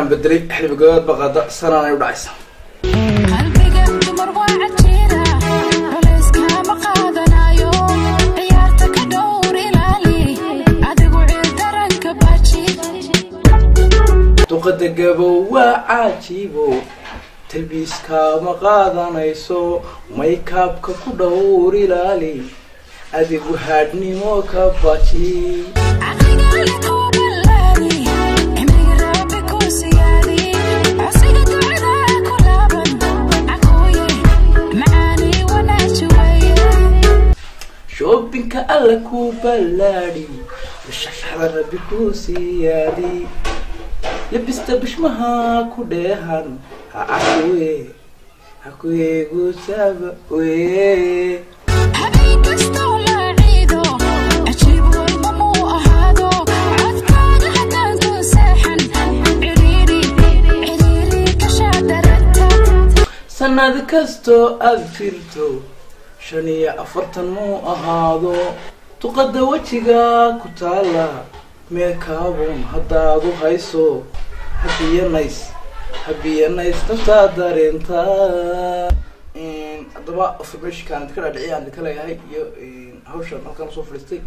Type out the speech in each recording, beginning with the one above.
bedelay xilbigood baqada sanaan ay u dhacaysa qalbiga dumar waa cajiira culayskama qaadanayo ciyaarta ka dhowr ilaali adigu ciil daranka baaji duqada gabow waa caajibo talbiiskaama qaadanayso maykaabka ku dhowr ilaali adigu haadhnimo ka baji caqligaali kuu ballaari cimriga rabbi kuu siyaadi codsiga ducada ku laaban caquuye macaani wanaaji weeye shoobinka alla ku ballaadhi bishaxda rabbi ku siyaadi labista bishmaha ku dheehan ha cakuye hakuyeegu saaba weye habeen kastoo la ciido cajiib walba muu ahaado codkaaga haddaan ku seexan cidhiidhi cidhiidhi kashaa daragta sanad kastoo aad jirto shan iyo afartan muu ahaado duqada wejiga ku taala meekaabun haddaadu hayso habiyanays habiyanays naftaa dareenta haddaba informationkaan idinka dhaadhiciya aan idinka leeyahay iyo hawshan halkaan usoo fadhiistay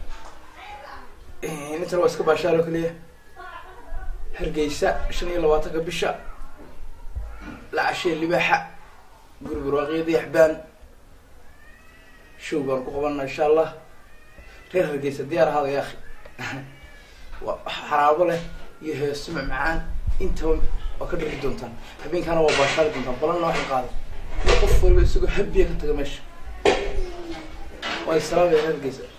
intana waa iska baashaar oo keliya hargeysa shan iyo labaatanka bisha la cashee libaaxa guri barwaaqiyadii axbaan show baan ku qabanana insha allah reer hargeysa diyaar ahaada ya akhi waa xaraabo leh iyo heeso macmacaan intaba waa ka dhari doontaan habeenkaana waa baashaari doontaan balanna waxay qaadan iyo qof waliba isagoo habiya ka taga meesha waa islaamaya reer hargeysa